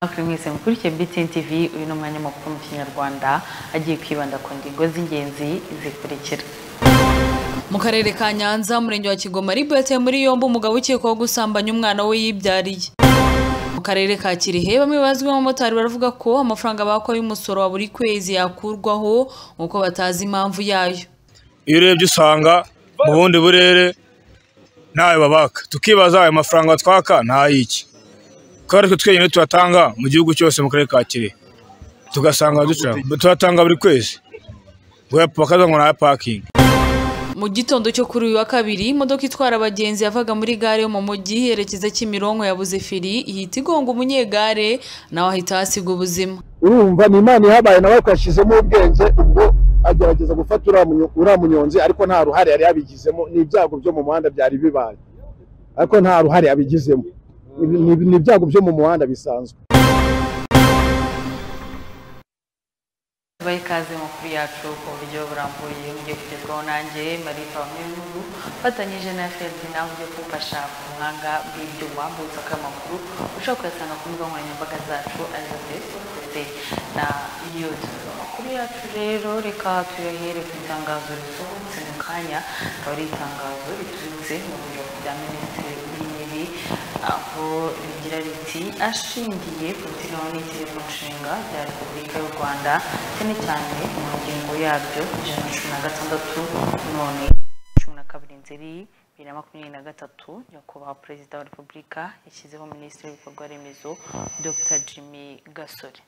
mwese mwese mukurikire BTN TV uyu ni umwanya makuru mu kinyarwanda agiye kwibanda ku ngingo z'ingenzi zikurikira mu karere ka nyanza umurenge wa kigoma ribu yateye muri yombi umugabo ukekwaho gusambanya umwana we yibyariye mu karere ka kirehe bamwe bazwi nk'abamotari baravuga ko amafaranga bakwa y'umusoro wa buri kwezi yakurwaho nk'uko batazi impamvu yayo iyo urebye usanga mu bundi burere ntayo babaka tukibaza ayo mafaranga twaka ntay'iki kubera ko twenyine tuyatanga mu gihugu cyose mu karere ka kirehe tugasanga ducira tuyatanga buri kwezi ngo bakaza ngo nta pakingi mu gitondo cyo kuri uyu wa kabiri imodoka itwara abagenzi yavaga muri gare yo mu mujyi yerekeza kimironko yabuze feri ihita igonga umunyegare nawe ahita hasiga ubuzima urumva ni imana ihabaye nawe twashyizemo ubwenge ubwo agerageza gufata uriya munyo- uriya munyonzi ariko nta ruhare yari yabigizemo ni ibyago byo mu muhanda byari bibaye ariko nta ruhare yabigizemo Ni- ni- ni ibyago byo mu muhanda bisanzwe bahe ikaze makuru yacu ku buryo burambuye mugiye kugezwaho nanjye marifa wamwenyuru fatanyije na fd nawe ugiye kumfasha ku buhanga bw'ibyo wambutse amakuru ushobora kuyasanga ku mbuga nkoranyambaga zacu arizo facebook ndetse na youtube amakuru yacu rero reka tuyahere ku itangazo risohotse mu kanya akaba ari itangazo riturutse mu biro bya minisitiri w'intebe aho rigira riti ashingiye ku biteganywa n'itegeko nshinga rya repubulika y'u rwanda cyane cyane mu ngingo yaryo ijana na cumi na gatandatu none cumi na kabiri nzeri bibiri na makumyabiri na gatatu nyakubahwa perezida wa repubulika yashyizeho minisitiri w'ibikorwa remezo dr jimmy gasore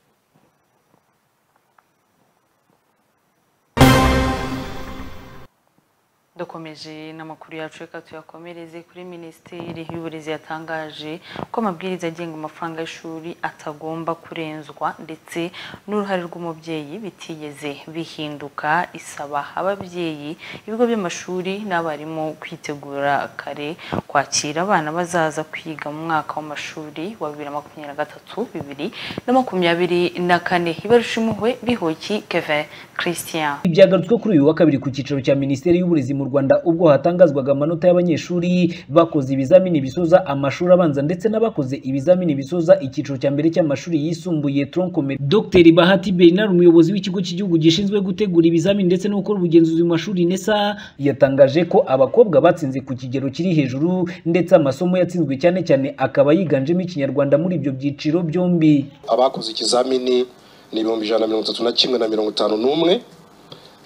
dukomeje n'amakuru yacu reka tuyakomereze kuri minisiteri y'uburezi yatangaje ko amabwiriza agenga amafaranga y'ishuri atagomba kurenzwa ndetse n'uruhare rw'umubyeyi bitigeze bihinduka isaba ababyeyi ibigo by'amashuri n'abarimu kwitegura kare kwakira abana bazaza kwiga mu mwaka w'amashuri wa bibiri na makumyabiri na gatatu bibiri na makumyabiri na kane ibarushimuhwe bihoki kevin christian Ibyagarutswe kuri uyu wa kabiri ku cyicaro cya Minisiteri y'Uburezi mu Rwanda ubwo hatangazwaga amanota y'abanyeshuri bakoze ibizamini bisoza amashuri abanza ndetse n'abakoze ibizamini bisoza icyiciro cya mbere cy'amashuri yisumbuye tronc commun. Dr Bahati Bernard umuyobozi w'ikigo cy'igihugu gishinzwe gutegura ibizamini ndetse no gukora ubugenzuzi mu mashuri NESA yatangaje ko abakobwa batsinze ku kigero kiri hejuru ndetse amasomo yatsinzwe cyane cyane akaba yiganjemo ikinyarwanda muri ibyo byiciro byombi. abakoze ikizamini ni ibihumbi ijana na mirongo itatu na kimwe na mirongo itanu n'umwe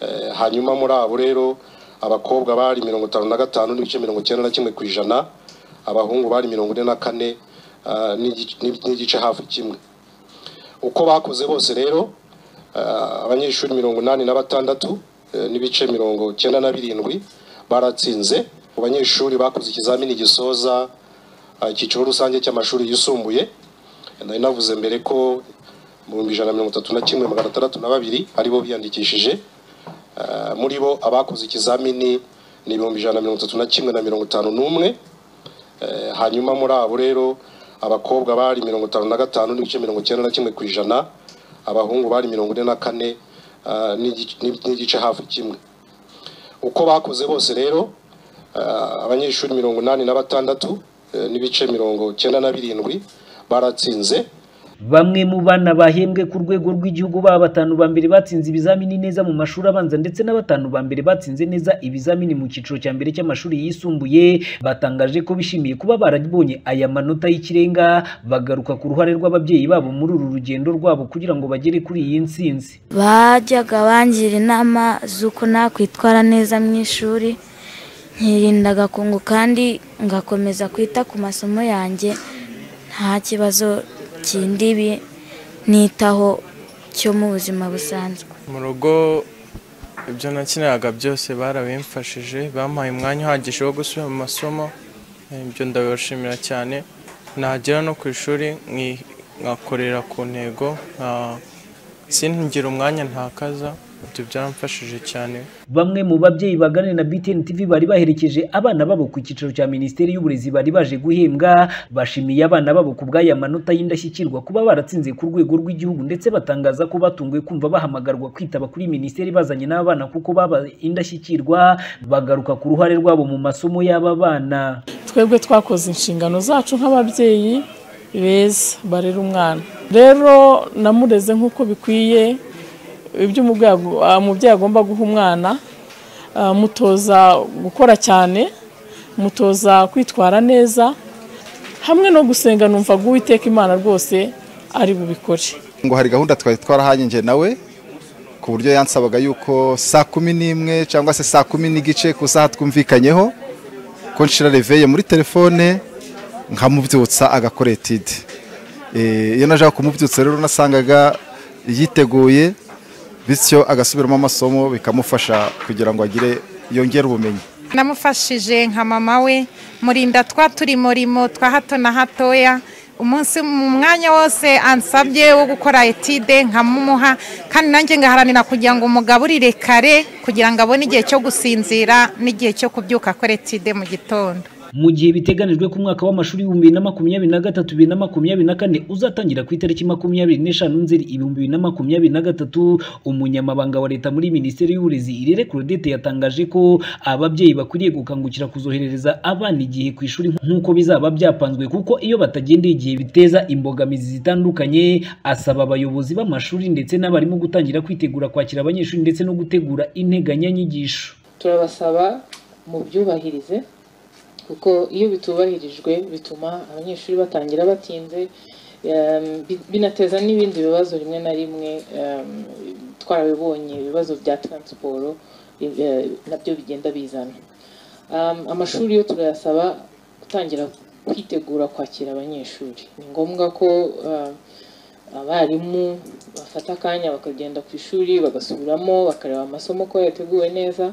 Eh, hanyuma muri abo rero abakobwa bari mirongo itanu na gatanu n'ibice mirongo icyenda na kimwe ku ijana abahungu bari mirongo ine na kane ah, n'igi- n'i- n'igice hafi kimwe uko bakoze bose rero ah, abanyeshuri mirongo inani na batandatu eh, n'ibice mirongo icyenda na birindwi baratsinze mu banyeshuri bakoze ikizamini gisoza ah, icyiciro rusange cy'amashuri yisumbuye nari navuze mbere ko mu bihumbi ijana na mirongo itatu na kimwe magana atandatu na babiri aribo biyandikishije Eh, muri bo abakoze ikizamini ni ibihumbi ijana na mirongo itatu na kimwe na mirongo itanu n'umwe Eh, hanyuma muri abo rero abakobwa bari mirongo itanu na gatanu n'ibice mirongo icyenda na kimwe ku ijana abahungu bari mirongo ine na kane ah, n'igi- n'i- n'igice hafi kimwe uko bakoze bose rero ah, abanyeshuri mirongo inani na batandatu eh, n'ibice mirongo icyenda na birindwi baratsinze Bamwe mu bana bahembwe ku rwego rw'igihugu baba batanu ba mbere batsinze ibizamini neza mu mashuri abanza ndetse na batanu ba mbere batsinze neza ibizamini mu cyiciro cya mbere cy'amashuri yisumbuye batangaje ko bishimiye kuba barabonye aya manota y'ikirenga bagaruka ku ruhare rw'ababyeyi babo muri uru rugendo rwabo kugira ngo bagere kuri iyi ntsinzi bajyaga bangira inama z'uko nakwitwara neza mu ishuri nkirinda agakungu kandi ngakomeza kwita ku masomo yanjye nta kibazo kindi bi- nitaho cyo mu buzima busanzwe mu rugo ibyo nakiniraga byose barabimfashije bampaye umwanya uhagije wo gusubira mu masomo eh, ibyo ndabibashimira cyane nagera no ku ishuri nki- nkakorera ku ntego nka- singira umwanya ntakaza ibyo byaramfashije cyane Bamwe mu babyeyi baganira na BTN TV bari baherekeje abana babo ku cyicaro cya Minisiteri y'Uburezi bari baje guhembwa bashimiye abana babo ku bw'aya manota y'indashyikirwa kuba baratsinze ku rwego rw'igihugu ndetse batangaza ko batunguwe kumva bahamagarwa kwitaba kuri Minisiteri bazanye n'abana kuko baba indashyikirwa bagaruka ku ruhare rwabo mu masomo y'aba bana twebwe twakoze inshingano zacu nk'ababyeyi beza barera umwana rero namureze nk'uko bikwiye ibyo umubyeyi agu- ah, umubyeyi agomba guha umwana ah, mutoza gukora cyane mutoza kwitwara neza hamwe no gusenga numva ngo uwiteka imana rwose ari bubikore ngo hari gahunda twari twarahaye njye nawe ku buryo yansabaga yuko saa kumi n'imwe cyangwa se saa kumi n'igice ku saha twumvikanyeho ko nshira reveye muri telefone nkamubyutsa agakora etide Eh, iyo najyaga kumubyutsa rero nasangaga yiteguye bityo agasubiramo amasomo bikamufasha kugira ngo agire yongere ubumenyi namufashije nka mama we murinda twa turimurimo twa hato na hatoya umunsi mu mwanya wose ansabye wo gukora etide nkamumuha kandi nanjye ngaharanira kugira ngo umugaburire kare kugira ngo abone igihe cyo gusinzira n'igihe cyo kubyuka akora etide mu gitondo mu gihe biteganijwe ko umwaka w'amashuri ibihumbi bibiri na makumyabiri na gatatu bibiri na makumyabiri na kane uzatangira ku itariki makumyabiri n'eshanu nzeri ibihumbi bibiri na makumyabiri na gatatu umunyamabanga wa leta muri minisiteri y'uburezi irere claudette yatangaje ko ababyeyi bakwiriye gukangukira kuzoherereza abana igihe ku ishuri nk'uko bizaba byapanzwe kuko iyo batagendeye igihe biteza imbogamizi zitandukanye asaba abayobozi b'amashuri ndetse n'abarimu gutangira kwitegura kwakira abanyeshuri ndetse no gutegura integanyanyigisho turabasaba mubyubahirize kuko iyo bitubahirijwe bituma abanyeshuri batangira batinze um, bi- binateza n'ibindi bibazo rimwe na rimwe um, twarabibonye ibibazo bya taransiporo eh, nabyo bigenda bizana Um, amashuri yo turayasaba gutangira kwitegura kwakira abanyeshuri ni ngombwa ko uh, abarimu bafata akanya bakagenda ku ishuri bagasubiramo bakareba amasomo ko yateguwe neza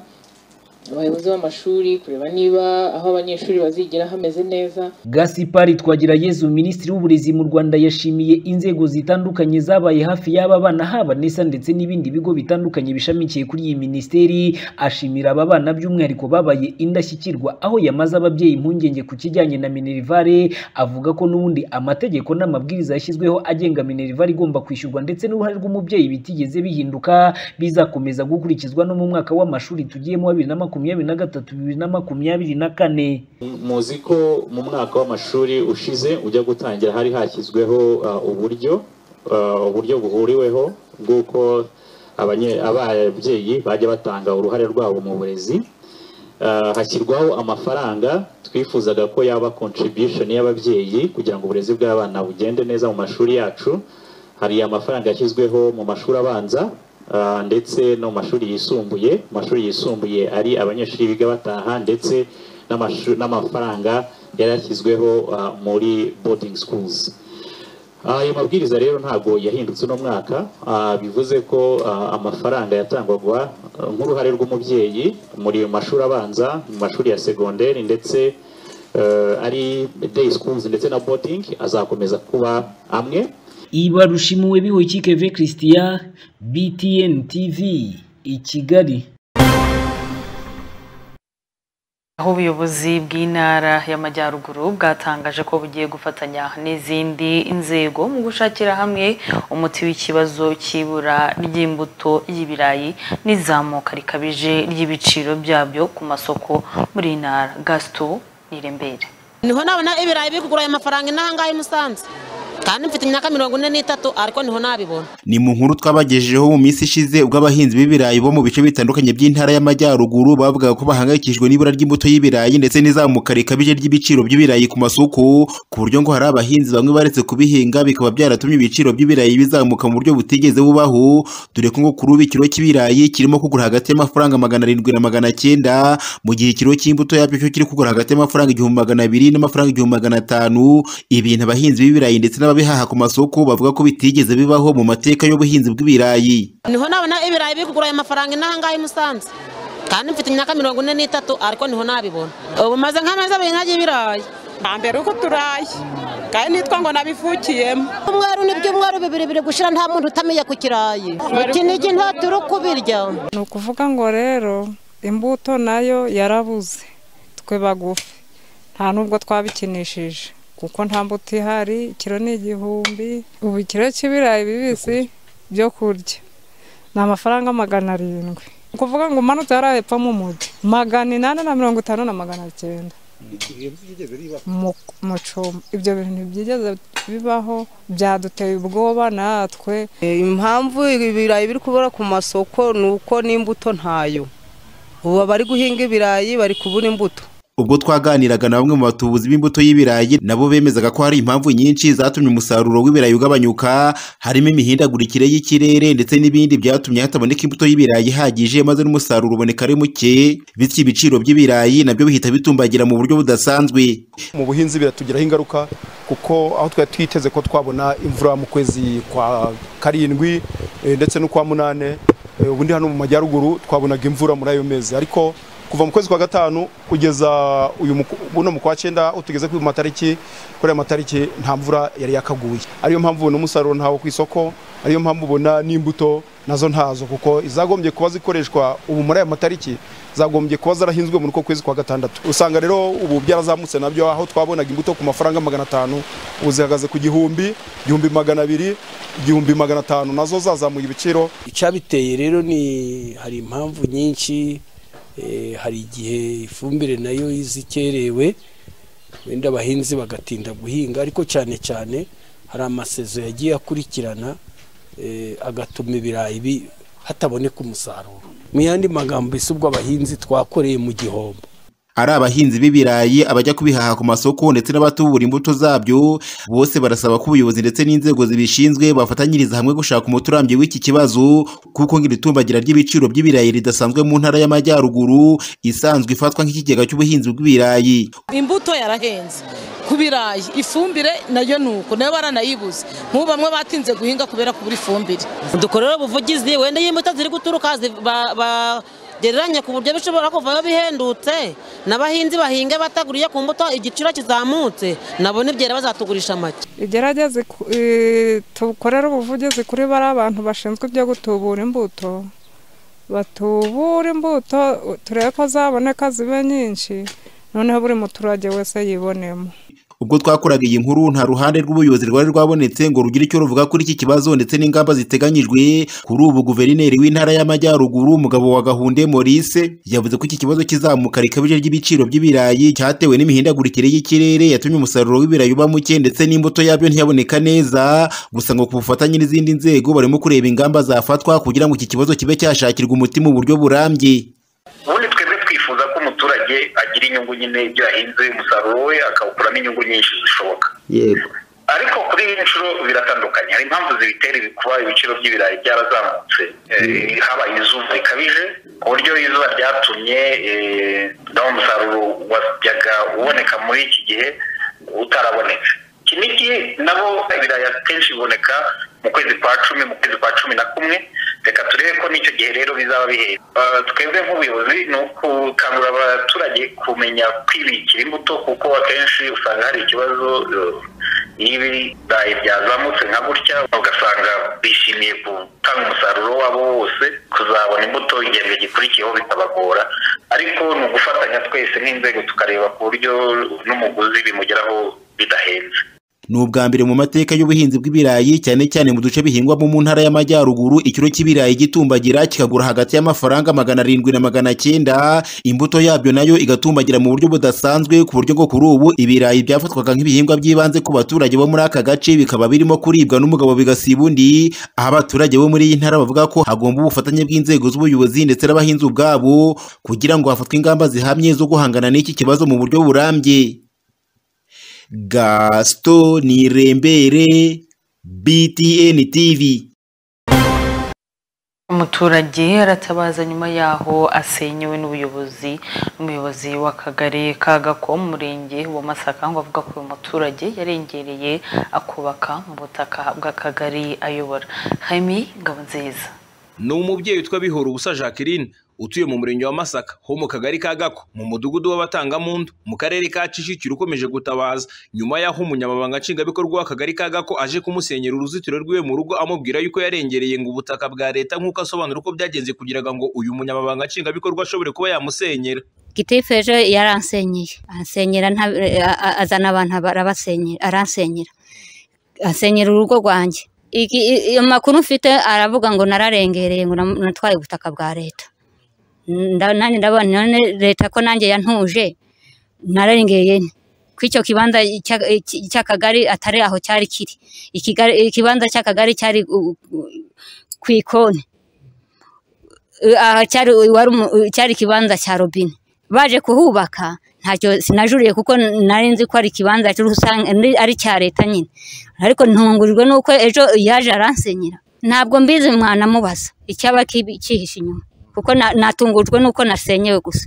abayobozi b'amashuri kureba niba aho abanyeshuri bazigira hameze neza gasipari twagira yezu minisitiri w'uburezi mu rwanda yashimiye inzego zitandukanye zabaye hafi y'aba bana haba nesa ndetse n'ibindi bigo bitandukanye bishamikiye kuri iyi minisiteri ashimira aba bana by'umwihariko babaye indashyikirwa aho yamaze ababyeyi impungenge ku kijyanye na minerivare avuga ko n'ubundi amategeko n'amabwiriza yashyizweho agenga minerivare igomba kwishyurwa ndetse n'uruhare rw'umubyeyi bitigeze bihinduka bizakomeza gukurikizwa no mu mwaka w'amashuri tugiyemo wa bibiri na makumyabiri na gatatu bibiri na makumyabiri na kane muzi ko mu mwaka w'amashuri ushize ujya gutangira hari hashyizweho uh, uburyo uh, uburyo buhuriweho bw'uko abanye- ababyeyi bajya batanga uruhare rwabo mu burezi Uh, hashyirwaho amafaranga twifuzaga ko yaba contribution y'ababyeyi kugira ngo uburezi bw'abana bugende neza mu mashuri yacu hari amafaranga yashyizweho mu mashuri abanza uh, ndetse no mu mashuri yisumbuye Mu mashuri yisumbuye ari abanyeshuri biga bataha ndetse n'amashu- n'amafaranga yari yashyizweho uh, muri boarding schools Ah, ayo mabwiriza rero ntabwo yahindutse uno mwaka Ah, bivuze ko ah, amafaranga yatangwaga ah, nk'uruhare rw'umubyeyi muri mashuri abanza mu mashuri ya segonderi ndetse eh, ari day schools ndetse na boarding azakomeza kuba amwe ibarushimuwe bihoyikike ve christian btn tv i kigali aho ubuyobozi bw'intara y'amajyaruguru bwatangaje ko bugiye gufatanya n'izindi nzego mu gushakira hamwe umuti w'ikibazo cy'ibura ry'imbuto y'ibirayi n'izamuka rikabije ry'ibiciro byabyo ku masoko muri iyi ntara gasito nirembere niho nabona ibirayi biri kugura ayo mafaranga inaha ngaha i Musanze kandi mfite imyaka mirongo ine n'itatu ariko niho nabibona ni mu nkuru twabagejejeho mu minsi ishize ubwo abahinzi b'ibirayi bo mu bice bitandukanye by'intara y'amajyaruguru bavugaga ko bahangayikishijwe n'ibura ry'imbuto y'ibirayi ndetse n'izamuka rikabije ry'ibiciro by'ibirayi ku masoko ku buryo ngo hari abahinzi bamwe baretse kubihinga bikaba byaratumye ibiciro by'ibirayi bizamuka mu buryo butigeze bubaho dore ko ngo kuri ubu ikiro cy'ibirayi kirimo kugura hagati y'amafaranga magana arindwi na magana cyenda mu gihe ikiro cy'imbuto yabyo cyo kiri kugura hagati y'amafaranga igihumbi magana abiri n'amafaranga igihumbi magana atanu ibintu abahinzi b'ibirayi ndetse n'ababihaha ku masoko bavuga ko bitigeze bibaho mu mateka y'ubuhinzi bw'ibirayi niho nabona ibirayi biri kugura ayo mafaranga inaha ngaha i Musanze kandi mfite imyaka mirongo ine n'itatu ariko niho nabibona ubu maze nk'amezi abiri ntagira ibirayi mbere uko turaye kandi nitwa ngo nabivukiyemo umweru n'ibyumweru bibiri biri gushira nta muntu utamiye ku kirayi ikinigi nta turi kubirya ni ukuvuga ngo rero imbuto nayo yarabuze twe bagufi nta n'ubwo twabikinishije kuko nta mbuto ihari ikiro ni igihumbi ubu ikiro cy'ibirayi bibisi byo kurya ni amafaranga magana arindwi ni ukuvuga ngo umanutse hariya hepfo mu mujyi magana inani na mirongo itanu na magana cyenda mucumba ibyo bintu ntibyigeze bibaho byaduteye ubwoba natwe impamvu ibirayi biri kubura ku masoko ni uko n'imbuto ntayo ubu abari guhinga ibirayi bari kubura imbuto ubwo twaganiraga na bamwe mu batubuzi b'imbuto y'ibirayi nabo bemezaga ko hari impamvu nyinshi zatumye umusaruro w'ibirayi ugabanyuka harimo imihindagurikire y'ikirere ndetse n'ibindi byatumye hataboneka imbuto y'ibirayi ihagije maze n'umusaruro uboneka ari muke bityo ibiciro by'ibirayi nabyo bihita bitumbagira mu buryo budasanzwe mu buhinzi biratugiraho ingaruka kuko aho twari twiteze ko twabona imvura mu kwezi kwa karindwi eh, ndetse n'ukwa munane eh, ubundi hano mu majyaruguru twabonaga imvura muri ayo mezi ariko kuva mu kwezi kwa gatanu kugeza uyu muku- buno mu kwa cyenda utugeze ku matariki kuri aya matariki nta mvura yari yakaguye ariyo mpamvu ubona umusaruro ntawo ku isoko ariyo mpamvu ubona n'imbuto nazo ntazo kuko izagombye kuba zikoreshwa ubu muri aya matariki zagombye kuba zarahinzwe muri uko kwezi kwa gatandatu usanga rero ubu byarazamutse nabyo aho twabonaga imbuto ku mafaranga magana atanu ubu zihagaze ku gihumbi igihumbi magana abiri igihumbi magana atanu nazo zazamuye ibiciro icyabiteye rero ni hari impamvu nyinshi eh, hari igihe ifumbire nayo izikerewe wenda abahinzi bagatinda guhinga ariko cyane cyane hari amasezo yagiye akurikirana eh, agatuma ibirayi bi- hataboneka umusaruro mu yandi magambo ese ubwo abahinzi twakoreye mu gihombo ari abahinzi b'ibirayi abajya kubihaha ku masoko ndetse n'abatubura imbuto zabyo bose barasaba ko ubuyobozi ndetse n'inzego zibishinzwe bafatanyiriza hamwe gushaka umuti urambye w'iki kibazo kuko ngiritumbagira ry'ibiciro by'ibirayi ridasanzwe mu ntara y'amajyaruguru isanzwe ifatwa nk'ikigega cy'ubuhinzi bw'ibirayi imbuto yarahenze ku birayi ifumbire nayo ni uko nayo baranayibuze nk'ubu bamwe batinze guhinga kubera kubura ifumbire dukorere ubuvugizi wenda iyo imbuto ziri guturuka zi- ba- bagereranye ku buryo bishobora kuvayo bihendutse n'abahinzi bahinga bataguriye ku mbuto igiciro kizamutse nabo nibyera bazatugurisha make igerageze ku- eh, tukorere ubuvugizi kuri bariya bantu bashinzwe ibyo gutubura imbuto batubura imbuto turebe ko zaboneka zibe nyinshi noneho buri muturage wese yibonemo ubwo twakoraga iyi nkuru nta ruhande rw'ubuyobozi rwari rwabonetse ngo rugire icyo ruvuga kuri iki kibazo ndetse n'ingamba ziteganyijwe kuri ubu guverineri w'intara y'amajyaruguru umugabo wa gahunde maurice yavuze ko iki kibazo kizamuka rikabije ry'ibiciro by'ibirayi cyatewe n'imihindagurikire y'ikirere yatumye umusaruro w'ibirayi uba muke ndetse n'imbuto yabyo ntiyaboneka neza gusa ngo ku bufatanye n'izindi nzego barimo kureba ingamba zafatwa kugira ngo iki kibazo kibe cyashakirwa umuti mu buryo burambye ubundi twebwe twifuza ko umuturage agira inyungu nyine ibyo yahinze umusaruro we akawukuramo inyungu nyinshi zishoboka yego ariko kuri iyi nshuro biratandukanye hari impamvu zibitera ibi- kuba ibiciro by'ibirayi byarazamutse Eh, habaye izuba rikabije ku buryo izuba ryatumye eh, nawo umusaruro wajyaga uboneka muri iki gihe utarabonetse kinigi nabo ibirayi akenshi biboneka mu kwezi kwa cumi mu kwezi kwa cumi na kumwe reka turebe ko n'icyo gihe rero bizaba bihera Eh, twebwe nk'ubuyobozi ni ukukangurira abaturage kumenya kwibikira imbuto kuko akenshi usanga hari ikibazo eh, iyo ibirayi byazamutse nka gutya ugasanga bishimiye gutanga umusaruro wabo wose kuzabona imbuto igihembwe gikurikiyeho bitabagora ariko ni ugufatanya twese nk'inzego tukareba ku buryo n'umuguzi bimugeraho bidahenze ni ubwa mbere mu mateka y'ubuhinzi bw'ibirayi cyane cyane mu duce bihingwamo mu ntara y'amajyaruguru ikiro cy'ibirayi gitumbagira kikagura hagati y'amafaranga magana arindwi na magana cyenda imbuto yabyo nayo igatumbagira mu buryo budasanzwe ku buryo ngo kuri ubu ibirayi byafatwaga nk'ibihingwa by'ibanze ku baturage bo muri aka gace bikaba birimo kuribwa n'umugabo bigasiba undi aho abaturage bo muri iyi ntara bavuga ko hagomba ubufatanye bw'inzego z'ubuyobozi ndetse n'abahinzi ubwabo kugira ngo hafatwe ingamba zihamye zo guhangana n'iki kibazo mu buryo burambye Gaston Nirembere, BTN TV. umuturage aratabaza nyuma yaho asenyewe n'ubuyobozi n'umuyobozi w'akagari ka Gakomo umurenge wa Masaka ngo avuga ko uyu muturage yarengereye akubaka mu butaka bw'akagari ayobora Hami Ngabonziza ni umubyeyi witwa bihora ubusa jacqueline utuye mu murenge wa masaka ho mu kagari ka gako mu mudugudu w'abatangamundu mu karere ka kicukiro ukomeje gutabaza nyuma y'aho umunyamabanga nshingwabikorwa w'akagari ka gako aje kumusenyera uruzitiro rw'iwe mu rugo amubwira yuko yarengereye ngo ubutaka bwa leta nk'uko asobanura uko byagenze kugira ngo uyu munyamabanga nshingwabikorwa ashobore kuba yamusenyera gitifu ejo yaransenyeye ansenyera nta- a- a- azana abantu arabasenyera aransenyera ansenyera urugo rwanjye Iki- i- i- amakuru mfite aravuga ngo nararengereye ngo nam- natwaye ubutaka bwa leta Nda- nanjye ndabona none leta ko nanjye yantuje nararengereye nte ko icyo kibanza cya- iki- cy'akagari atari aho cyari kiri Ikigari- ikibanza cy'akagari cyari u- u- ku ikoni Eh, aha cyari wari umu- cyari ikibanza cya robine baje kuhubaka ntacyo sinajuriye kuko nari nzi ko ari ikibanza cy'urusange ari- ari icya leta nyine ariko ntungurijwe n'uko ejo yaje aransenyera ntabwo mbizi mwanamubaza icyaba kibi- cyihishe inyuma kuko na- natungujwe n'uko nasenyewe gusa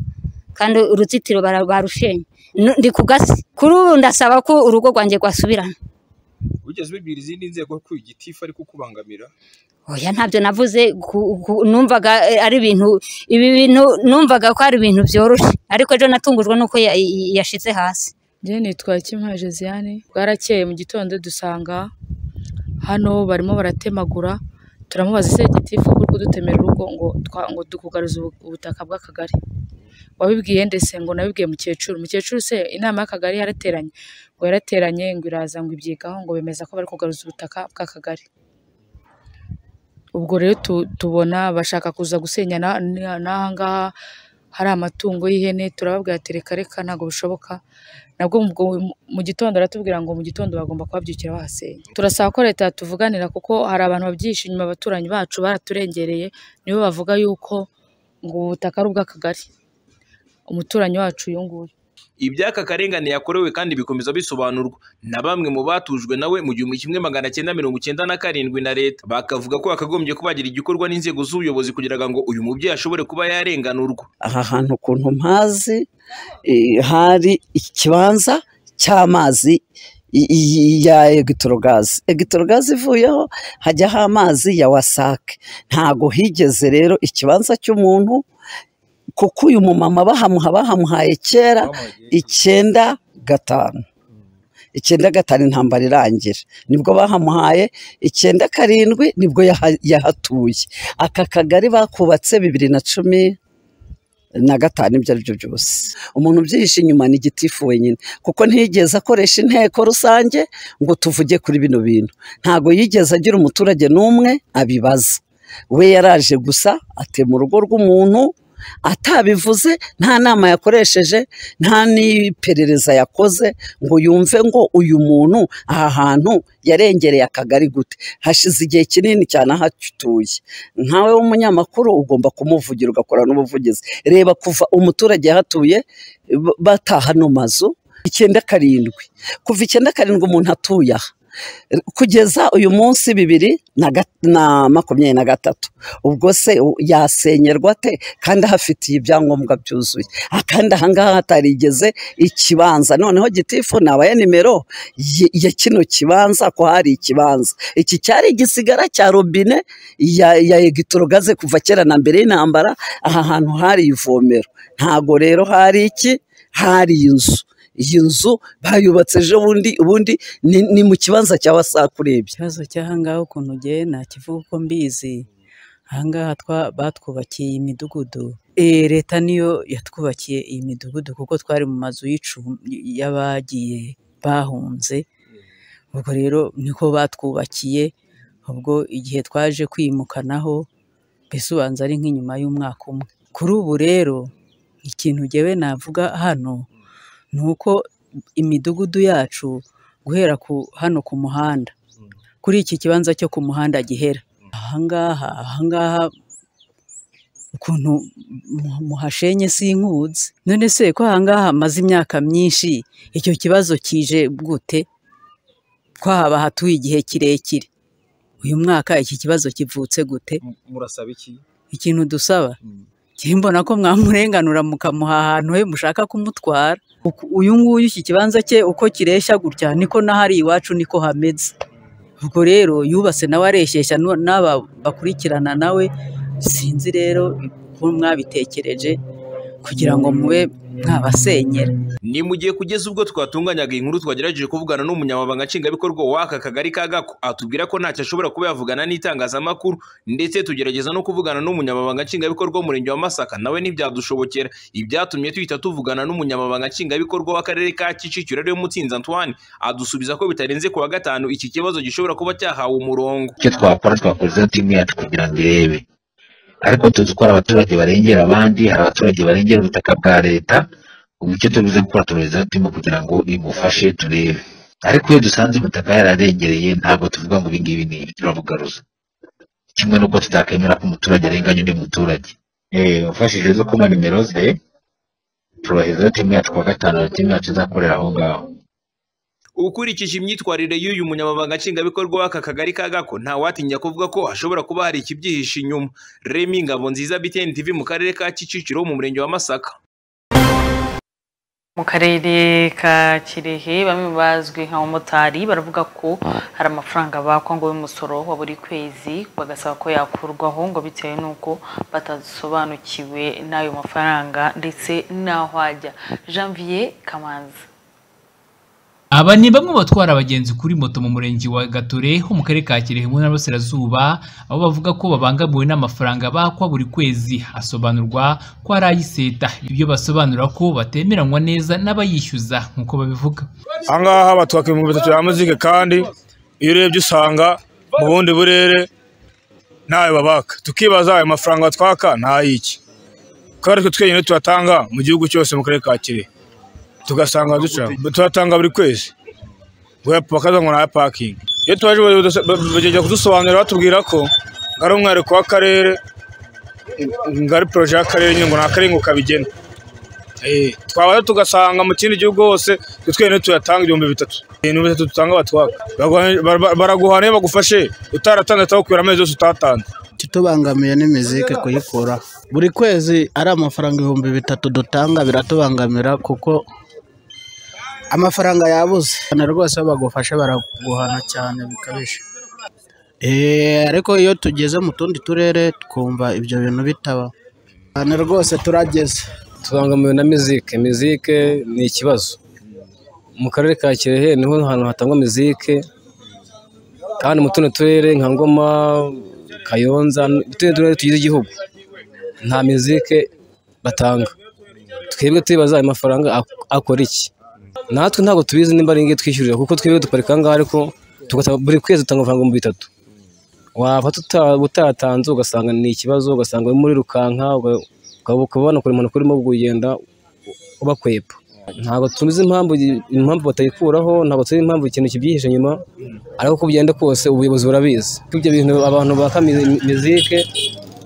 kandi uruzitiro bara- barushenye Nu- ndi ku gasi kuri ubu ndasaba ko urugo rwanjye rwasubirana wigeze ubibwira izindi nzego ko igitifu ari kukubangamira oya ntabyo navuze ku- ku- numvaga eh, ari ibintu ibi bintu numvaga ko ari ibintu byoroshye ariko ejo natungujwe n'uko ya- ya- yashyize hasi njye nitwa Kimpa Josiane bwarakeye mu gitondo dusanga hano barimo baratemagura turamubaza ese gitifu kuri kudutemera urugo ngo twa- ngo tukugaruze ubu- ubutaka bw'akagari wabibwiye ndetse ngo nabibwiye mukecuru mukecuru se inama y'akagari yarateranye ngo yarateranye ngo iraza ngo ibyigaho ngo bemeza ko bari kugaruza ubutaka bw'akagari ubwo rero tu- tubona bashaka kuza gusenya na- na- n'aha ngaha hari amatungo y'ihene turababwira ati reka reka ntabwo bishoboka nabwo mu- mu- mu gitondo baratubwira ngo mu gitondo bagomba kuhabyukira bahasenya turasaba ko leta yatuvuganira kuko hari abantu babyihishe inyuma abaturanyi bacu baraturengereye nibo bavuga yuko ngo ubu butaka ari ubw'akagari umuturanyi wacu uyu nguyu iby'aka karengane yakorewe kandi bikomeza bisobanurwa na bamwe mu batujwe nawe mu gihumbi kimwe magana cyenda mirongo cyenda na karindwi na leta bakavuga ko yakagombye kubagira igikorwa n'inzego z'ubuyobozi kugira ngo uyu mubyeyi ashobore kuba yarenganurwa aha hantu ukuntu mpazi eh, hari ikibanza cy'amazi i- i- ya egitorogazi egitorogazi ivuyeho hajyaho amazi ya wasake ntago higeze rero ikibanza cy'umuntu kuko uyu mumama bahamuha bahamuhaye kera icyenda gatanu icyenda gatanu intambara irangira nibwo bahamuhaye icyenda karindwi nibwo yaha- yahatuye aka kagari bakubatse bibiri na cumi na gatanu ibyo ari byo byose umuntu ubyihishe inyuma ni igitifu wenyine kuko ntiyigeze akoresha inteko rusange ngo tuvuge kuri bino bintu ntabwo yigeze agira umuturage n'umwe abibaza we yaraje gusa atema urugo rw'umuntu atabivuze nta nama yakoresheje nta n'iperereza yakoze ngo yumve ngo uyu muntu aha hantu yarengereye akagari gute hashize igihe kinini cyane ahatuye nkawe w'umunyamakuru ugomba kumuvugira ugakora n'ubuvugizi reba kuva umuturage yahatuye b- bataha ano mazu icyenda karindwi kuva icyenda karindwi umuntu atuye aha kugeza uyu munsi bibiri na ga- na makumyabiri na gatatu ubwo se u- yasenyerwa ate kandi ahafitiye ibyangombwa byuzuye Ah, kandi ahangaha hatarigeze ikibanza noneho gitifu nabaya nimero y- ya kino kibanza ko hari ikibanza iki cyari igisigara cya robine ya, ya egitorogaze kuva kera na mbere y'intambara aha hantu hari ivomero ntago rero hari iki hari inzu iyi nzu bayubatse ejo bundi ubundi ni, ni mu kibanza cya wasaku urebye ikibazo cy'ahangaha ukuntu ngewe nta kivuga uko mbizi ahangaha twa- batwubakiye iyi midugudu Eh, leta niyo yatwubakiye iyi midugudu kuko twari mu mazu y'icumbi y'abagiye bahunze ubwo rero niko batwubakiye ubwo igihe twaje kwimukanaho mbese ubanza ari nk'inyuma y'umwaka umwe kuri ubu rero ikintu ngewe navuga hano ni uko imidugudu yacu guhera ku hano ku muhanda kuri iki kibanza cyo ku muhanda gihera ahangaha ahangaha ukuntu mu- muhashenye sinkuzi none se ko ahangaha hamaze imyaka myinshi icyo kibazo kije gute ko haba hatuye igihe kirekire uyu mwaka iki kibazo kivutse gute murasaba iki ikintu dusaba njye mbona ko mwamurenganura mukamuha ahantu he mushaka kumutwara Uku- uyu nguyu iki kibanza cye uko kireshya gutya niko n'ahari iwacu niko hameze ubwo rero yubatse nawe areshyeshya nu- n'aba bakurikirana nawe sinzi rero uko mwabitekereje kugira ngo mube mwabasenyera ni mu gihe kugeza ubwo twatunganyaga iyi nkuru twagerageje kuvugana n'umunyamabanga nshingwabikorwa w'aka kagari ka gako atubwira ko ntacyo ashobora kuba yavugana n'itangazamakuru ndetse tugerageza no kuvugana n'umunyamabanga nshingwabikorwa w'umurenge wa masaka nawe ntibyadushobokera ibyatumye duhita tuvugana n'umunyamabanga nshingwabikorwa w'akarere ka kicukiro ariwe mutsinzi antoine adusubiza ko bitarenze ku wa gatanu iki kibazo gishobora kuba cyahawe umurongo icyo twakora twakoresha timu yacu kugira ngo irebe ariko tuzi ko hari abaturage barengera abandi hari abaturage barengera ubutaka bwa leta ubu icyo tubuze gukora turaza turimo kugira ngo imufashe turebe ariko iyo dusanze ubutaka yararengereye ntabwo tuvuga ngo ibingibi ni ibi turabugaruza kimwe n'uko tutakemera ko umuturage arenganya undi muturage ufashije zo kuma nimero ze turaheza timu yacu kuwa gatanu na timu yacu izakorera aho ngaho ukurikije imyitwarire y'uyu munyamabanga nshingwabikorwa w'aka kagari ka gako ntawatinya kuvuga ko hashobora kuba hari ikibyihishe inyuma remi ngabo nziza btn tv mu karere ka kicukiro mu murenge wa masaka mu karere ka kirehe bamwe bazwi nk'abamotari baravuga ko hari amafaranga bakwa ngo y'umusoro wa buri kwezi bagasaba ko yakurwaho ngo bitewe n'uko batasobanukiwe n'ayo mafaranga ndetse n'aho ajya janvier kamanzi aba ni bamwe batwara abagenzi kuri moto mu murenge wa gatore ho mu karere ka kirehe mu ntara y'Iburasirazuba aho bavuga ko babangamiwe n'amafaranga bakwa buri kwezi hasobanurwa ko ari ay'iseta ibyo basobanura ko batemeranywa neza n'abayishyuza nk'uko babivuga ahangaha batwaka ibihumbi bitatu bya muzike kandi iyo urebye usanga mu bundi burere ntayo babaka tukibaza ayo mafaranga batwaka ntay'iki kuko ari twe twenyine tuyatanga mu gihugu cyose mu karere ka kirehe tugasanga duca turatanga buri kwezi ngo bakaza ngo nta pakingi iyo tubaje bagenda kudusobanurira batubwira ko ari umwihariko w'akarere ngo ari poroje y'akarere nyine ngo ni akarere ngo kabigena twabaza tugasanga mu kindi gihugu hose twene tuyatanga ibihumbi bitatu ibihumbi bitatu dutanga batwaka baraguhana iyo bagufashe utaratanze utagukubira amezi yose utatanze itubangamiye ni mizike kuyikuraho buri kwezi ari amafaranga ibihumbi bitatu dutanga biratubangamira kuko amafaranga yabuze na rwose iyo bagufashe baraguhana cyane bikabije ariko iyo tugeze mu tundi turere twumva ibyo bintu bitaba cyane rwose turageze tubangamiwe na mizike mizike ni ikibazo mu karere ka kirehe niho hantu hatangwa mizike kandi mu tundi turere nka ngoma kayonza utundi turere tugize igihugu nta mizike batanga twebwe tubibaza ayo mafaranga akora iki natwe ntabwo tubizi nimba ari ingi twishyurira kuko twebwe duparika ahangaha ariko buri kwezi dutanga amafaranga ibihumbi bitatu waba utayatanze ugasanga ni ikibazo ugasanga uri muri rukanka ukaba wanakora impanuka urimo kugenda ubakwepa ntabwo tuzi impamvu impamvu batayikuraho ntabwo tuzi impamvu ikintu kibyihishe inyuma ariko uko byenda kose ubuyobozi burabizi ko ibyo bintu abantu baka mizike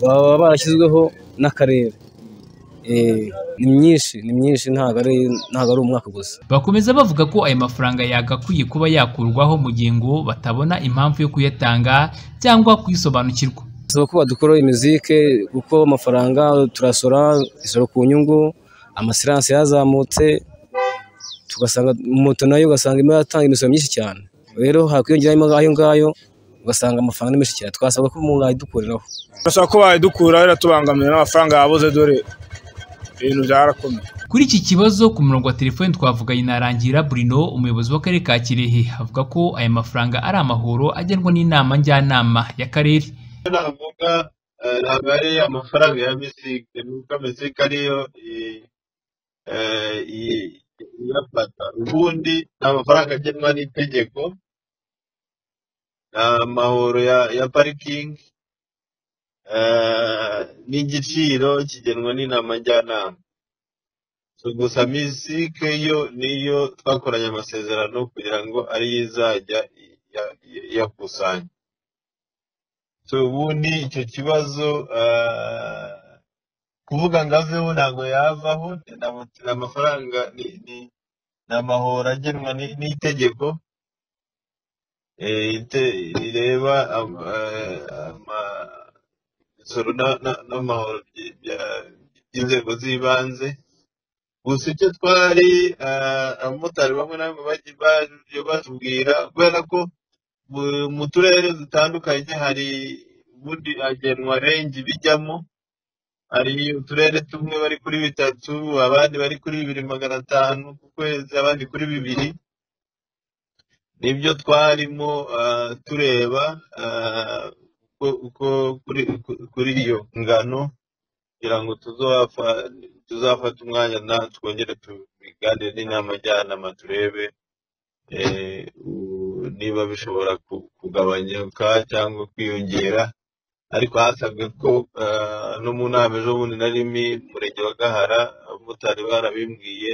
baba barashyizweho n'akarere ni myinshi ni myinshi ntabwo ari ntabwo ari umwaka gusa bakomeza bavuga ko ayo mafaranga yagakwiye kuba yakurwaho mu gihe ngo batabona impamvu yo kuyatanga cyangwa kuyisobanukirwa bisaba ko badukuraho imizike kuko amafaranga turasora isoro ku nyungu amasiranse yazamutse tugasanga moto nayo ugasanga imwe yatanga imisoro myinshi cyane rero hakwiyongeraho ayo ngayo ugasanga amafaranga ni menshi cyane twasabwa ko umuntu yayidukuriraho turasaba ko bayidukura biratubangamira n'amafaranga yabuze dore ibintu byarakomeye kuri iki kibazo ku murongo wa telefoni twavuganye na Rangira Bruno umuyobozi w'akarere ka Kirehe avuga ko aya mafaranga ari amahoro agenwa n'inama njyanama y'akarere navuga ntabwo ari amafaranga ya misike nuko misike ariyo iyafata ubundi ni amafaranga agenwa n'itegeko ni amahoro ya parikingi n'igiciro kigenwa n'inama njyanama gusa misike yo niyo twakoranye amasezerano kugira ngo ariyo izajya iyakusanya ubundi icyo kibazo kuvuga ngo aveho ntabwo yavaho ni amafaranga ni amahoro agenwa n'itegeko rireba imisoro n'amahoro by'inzego z'ibanze gusa icyo twari abamotari bamwe na bamwe batubwira kubera ko mu turere dutandukanye hari ubundi hagenwa rengi bijyamo hari uturere tumwe bari kuri bitatu abandi bari kuri bibiri magana atanu ku kwezi abandi kuri bibiri nibyo twarimo tureba uko kuri iyo ngano kugira ngo tuzafate umwanya na twongere tubiganire n'inama njyanama turebe niba bishobora kugabanyuka cyangwa kwiyongera ariko hasabwe ko eh, no mu nama ejo bundi narimi murenge wa gahara abamotari barabimbwiye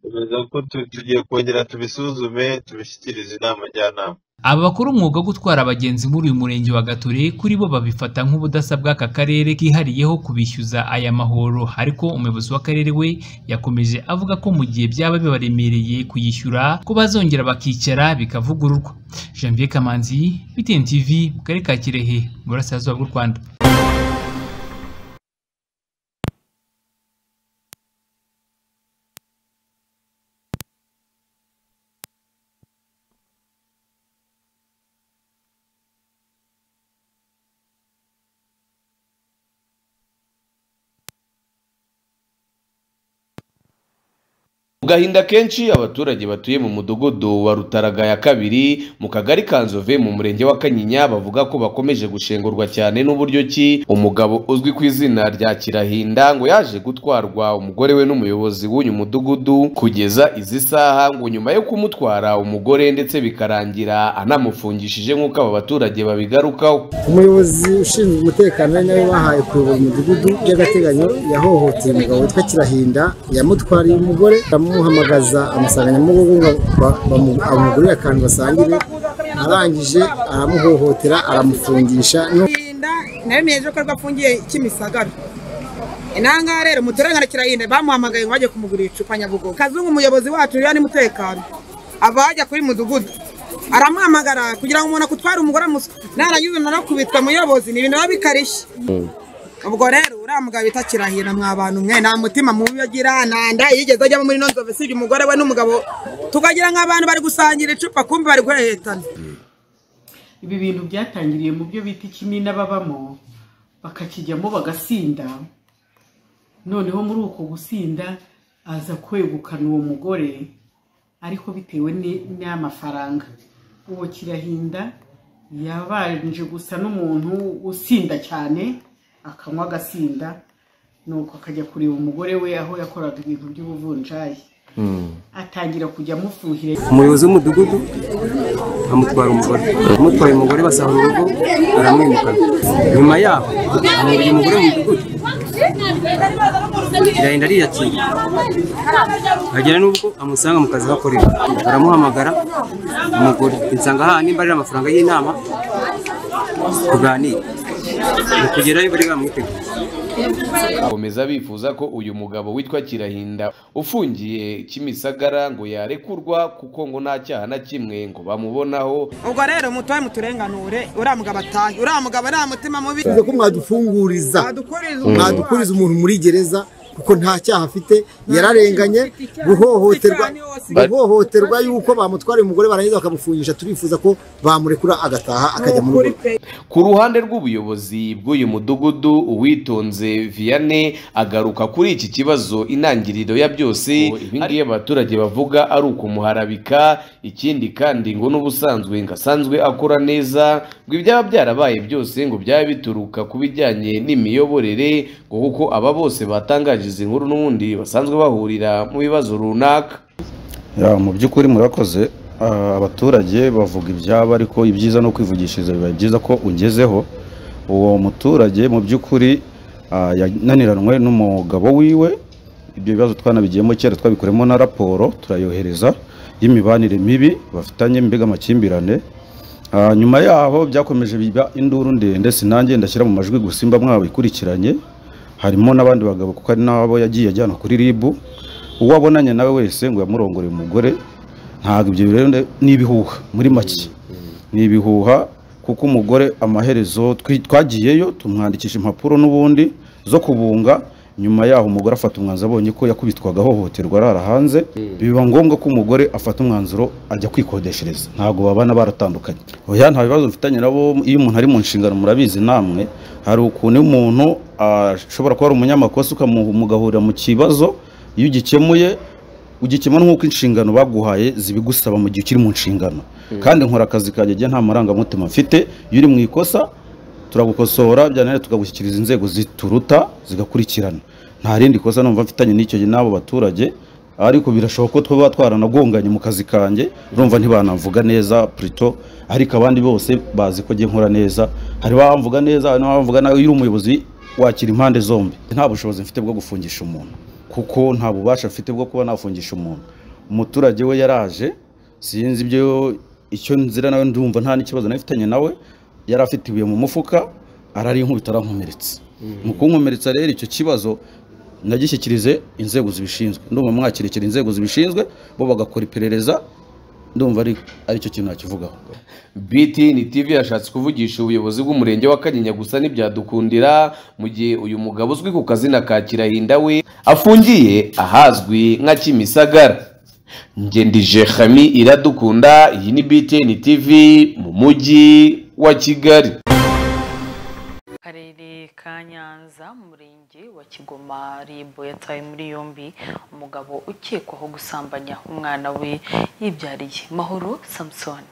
bemeza ko tu- tugiye kongera tubisuzume tubishyikirize inama njyanama Aba bakora umwuga wo gutwara abagenzi muri uyu murenge wa Gatore kuri bo babifata nk'ubudasa bw'aka karere kihariyeho kubishyuza aya mahoro ariko umuyobozi w'akarere we yakomeje avuga ko mu gihe byaba bibaremereye kuyishyura ko bazongera bakicara bikavugururwa Janvier Kamanzi BTN TV mu karere ka Kirehe mu burasirazuba bw'u Rwanda mu gahinda kenshi abaturage batuye mu mudugudu wa rutaraga ya kabiri mu kagari ka nzove mu murenge wa kanyinya bavuga ko bakomeje gushengurwa cyane n'uburyo ki umugabo uzwi ku izina rya kirahinda ngo yaje gutwarwa umugore we n'umuyobozi w'uyu mudugudu kugeza izi saha ngo nyuma yo kumutwara umugore ndetse bikarangira anamufungishije nk'uko aba baturage babigarukaho umuyobozi ushinzwe umutekano ari nawe bahaye kuyobora umudugudu by'agateganyo yahohoteye umugabo witwa kirahinda yamutwariye umugore aramuhamagaza amusanganya mu rugo ngo ba- bamu- amugurire akantu basangire arangije aramuhohotera aramufungisha no- nawe mwiyeje ko afungiye kimisagara inanga rero muturangana kirahinda bamuhamagaye ngo bajye kumugurira icupa nyabugogo kazungu umuyobozi wacu rero n'umutekano ava hajya kuri mudugudu aramuhamagara kugira ngo umuntu akutware umugore amuswe narangiza narakubitwa muyobozi ni ibintu biba bikarishye ubwo rero uriya mugabo bita kirahira mwa bantu mwe nta mutima mubi agira nta nda yigeze ajyamo muri ino nzove usibye umugore we n'umugabo tukagira nk'abantu bari gusangira icupa kumva bari guhehetana ibi bintu byatangiriye mu byo bita ikimina babamo bakakijyamo bagasinda noneho muri uko gusinda aza kwegukana uwo mugore ariko bitewe ni- n'amafaranga uwo kirahinda yabanje gusa n'umuntu usinda cyane akanywa agasinda nuko akajya kureba umugore we aho yakoraga ibintu by'ubuvunjayi atangira kujya amufuhira umuyobozi w'umudugudu amutwara umugore amutwaye umugore basahura urugo aramwimukana nyuma yaho amubiri umugore mu mudugudu irahenda ariyakira agera n'ubwo amusanga mu kazi hakorera aramuhamagara umugore insanga aha nimba ari amafaranga y'inama tuganire mu kugerayo bari bamwiteguye bakomeza bifuza ko uyu mugabo witwa kirahinda ufungiye kimisagara ngo yarekurwa kuko ngo nta cyaha na kimwe ngo bamubonaho ubwo rero mutoye muturenganure uriya mugabo atahe uriya mugabo nta mutima mubi bivuze ko mwadufunguriza mwadukuriza umuntu muri gereza kuko nta cyaha afite yararenganye guhohoterwa guhohoterwa yuko bamutwara umugore barangiza bakamufungisha turifuza ko bamurekura agataha akajya mu rugo ku ruhande rw'ubuyobozi bw'uyu mudugudu uwitonze vianney agaruka kuri iki kibazo intangiriro ya byose ibingibi abaturage bavuga ari ukumuharabika ikindi kandi ngo n'ubusanzwe ngo asanzwe akora neza ngo ibyaba byarabaye byose ngo byaba bituruka ku bijyanye n'imiyoborere ngo kuko aba bose batangaje izi nkuru n'ubundi basanzwe bahurira mu bibazo runaka Ya, mu by'ukuri murakoze Ah, abaturage bavuga ibyabo ariko ibyiza no kwivugishiriza biba byiza ko ugezeho uwo muturage mu by'ukuri ah, yananiranwe n'umugabo wiwe ibyo bibazo twanabigiyemo kera twabikoremo na raporo turayohereza y'imibanire mibi bafitanye mbega amakimbirane Ah, nyuma yaho byakomeje biba induru ndende sinange ndashyira mu majwi gusimba mwabikurikiranye harimo n'abandi bagabo kuko ari nabo yagiye ajyana kuri ribu uwo abonanye nawe wese ngo yamurongoreye umugore ntabwo ibyo rero nde- ni ibihuha muri make ni ibihuha kuko umugore amaherezo twi- twagiyeyo tumwandikisha impapuro n'ubundi zo kubunga nyuma yaho umugore afata umwanzuro abonye ko yakubitwaga ahohoterwa arara hanze biba ngombwa ko umugore afata umwanzuro ajya kwikodeshereza ntabwo babana baratandukanye oya nta bibazo mfitanye nabo iyo umuntu ari mu nshingano murabizi namwe hari ukuntu iyo umuntu ashobora kuba ari umunyamakosa ukamu- mugahurira mu kibazo iyo ugikemuye ugikemura nk'uko inshingano baguhaye zibigusaba mu gihe ukiri mu nshingano kandi nkora akazi kanjye njye nta marangamutima mfite iyo uri mu ikosa turagukosora byananira tukagushyikiriza inzego zituruta zigakurikirana nta rindi kosa numva mfitanye n'icyo n'abo baturage ariko birashoboka ko twaba twaranagonganye mu kazi kanjye urumva ntibanamvuga neza purito ariko abandi bose bazi ko njye nkora neza hari abamvuga neza hari n'abamvuga nabi iyo uri umuyobozi wakira impande zombi nta bushobozi mfite bwo gufungisha umuntu kuko nta bubasha mfite bwo kuba nafungisha umuntu umuturage we yaraje sinzi ibyo icyo nzira nawe ndumva nta n'ikibazo nafitanye nawe yari afite ibuye mu mufuka ararinkubita arankomeretsa mu kunkomeretsa rero icyo kibazo nagishyikirize inzego zibishinzwe ndumva mwakirikira inzego zibishinzwe bo bagakora iperereza ndumva ari aricyo kintu nakivugaho BTN TV yashatse kuvugisha ubuyobozi bw'umurenge wa Kanyinya gusa ntibyadukundira mu gihe uyu mugabo uzwi ku kazina ka Kirahinda we afungiye ahazwi nka Kimisagara Ngendije Khami iradukunda iyi ni BTN TV mu mujyi wa Kigali Akarere ka Nyanza mu murenge wa Kigoma Ribo yatawe muri yombi umugabo ukekwaho gusambanya umwana we yibyariye Mahoro Samson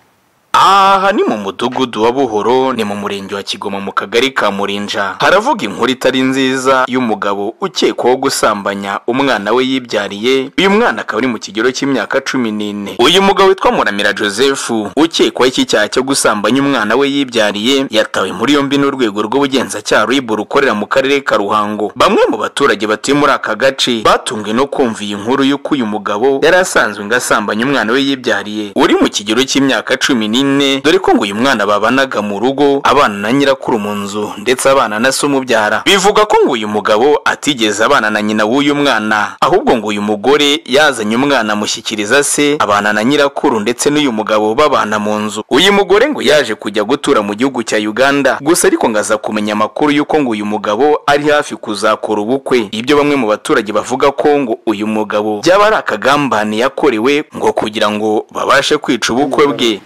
aha ni mu mudugudu wa buhoro ni mu murenge wa kigoma mu kagari ka murinja haravuga inkuru itari nziza y'umugabo ukekwaho gusambanya umwana we yibyariye uyu mwana akaba ari mu kigero cy'imyaka cumi n'ine uyu mugabo witwa muramira joseph ukekwaho iki cyaha cyo gusambanya umwana we yibyariye yatawe muri yombi n'urwego rw'ubugenzacyaha ribura rukorera mu karere ka ruhango bamwe mu baturage batuye muri aka gace batunzwe no kumva iyi nkuru y'uko uyu mugabo yari asanzwe ngo asambanye umwana we yibyariye uri mu kigero cy'imyaka cumi n'ine ine dore ko ngo uyu mwana babanaga mu rugo abana na nyirakuru mu nzu ndetse abana na se umubyara bivuga ko ngo uyu mugabo atigeze abana na nyina w'uyu mwana ahubwo ngo uyu mugore yazanye umwana amushyikiriza se abana na nyirakuru ndetse n'uyu mugabo babana mu nzu uyu mugore ngo yaje kujya gutura mu gihugu cya uganda gusa ariko ngo aza kumenya amakuru y'uko ngo uyu mugabo ari hafi kuzakora ubukwe ibyo bamwe mu baturage bavuga ko ngo uyu mugabo byaba ari akagambane yakorewe ngo kugira ngo babashe kwica ubukwe bwe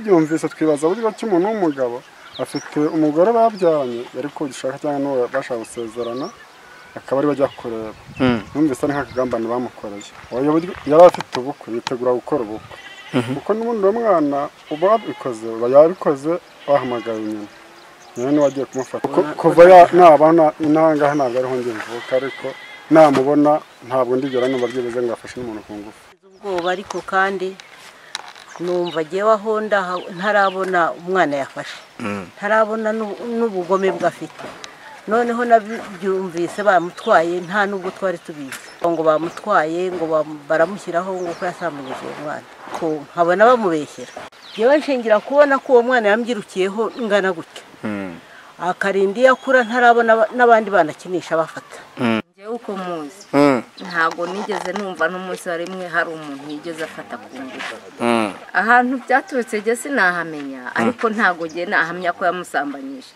tubyumvise twibaza buryo ki umuntu w'umugabo afite umugore babyaranye yari kugishaka cyangwa n'uwo bashaka gusezerana akaba ari bajya kureba numvise ari nk'akagambane bamukoreye ubu buryo yari afite ubukwe yitegura gukora ubukwe kuko n'ubundi uwo mwana uba wabikoze uba yabikoze wahamagaye nyina nyina niwe wagiye kumufata Ku- kuva ya- naba na- n'ahangaha ntabwo ariho njye mvuka ariko namubona ntabwo ndigera numva byibuze ngo afashe n'umuntu ku ngufu ubwoba ariko kandi numva agewe aho ndaha- ntarabona umwana yafashe ntarabona n'u- n'ubugome bwe afite noneho nabyumvise bamutwaye nta n'ubwo twari tubizi ngo bamutwaye ngo bam- baramushyiraho ngo ko yasambanyije uwo mwana ko nkabona bamubeshyera yewe nshingira kubona ko uwo mwana yambyirukiyeho ngana gutya akarinda iyo akura ntarabona aba- n'abandi bana akinisha bafata njyewe uko muzi ntabwo nigeze numva n'umunsi wa rimwe hari umuntu yigeze afata ku ngufu ahantu byaturutse njye sinahamenya ariko ntabwo njye nahamya ko yamusambanyije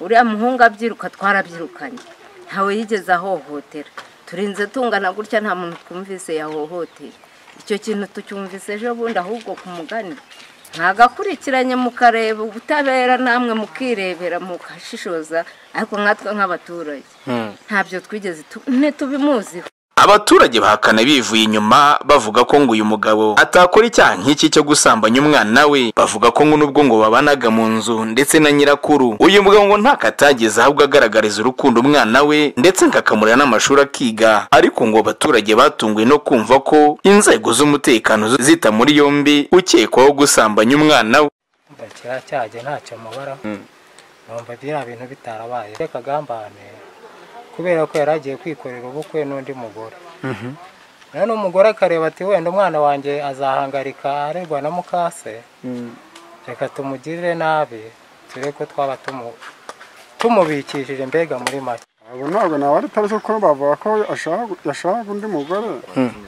uriya muhungu abyiruka twarabyirukanye ntawe yigeze ahohotera turinze tungana gutya nta muntu twumvise yahohoteye icyo kintu tucyumvise ejo bundi ahubwo ku mugani mwagakurikiranye mukareba ubutabera namwe mukirebera mukashishoza ariko nkatwe nk'abaturage ntabyo twigeze tu- ntitubimuziho abaturage bahakana bivuye inyuma bavuga ko ngo uyu mugabo atakora icyaha nk'iki cyo gusambanya umwana we bavuga ko ngo nubwo ngo babanaga mu nzu ndetse na nyirakuru uyu mugabo ngo ntako atageze ahubwo agaragariza urukundo umwana we ndetse ngo akamurera n'amashuri akiga ariko ngo abaturage batunguwe no kumva ko inzego z'umutekano zi- zita muri yombi ukekwaho gusambanya umwana we kiriya cyaha njye ntacyo mubara numva biriya bintu bitarabaye kagambane kubera ko yari agiye kwikorera ubukwe n'undi mugore none umugore akareba ati wenda umwana wanjye azahangarika aregwa na mukase reka tumugirire nabi turebe ko twaba tumu- tumubikishije mbega muri make ntabwo ntabwo nawe ari tariki kuko bavuga ko ashaka yashaka undi mugore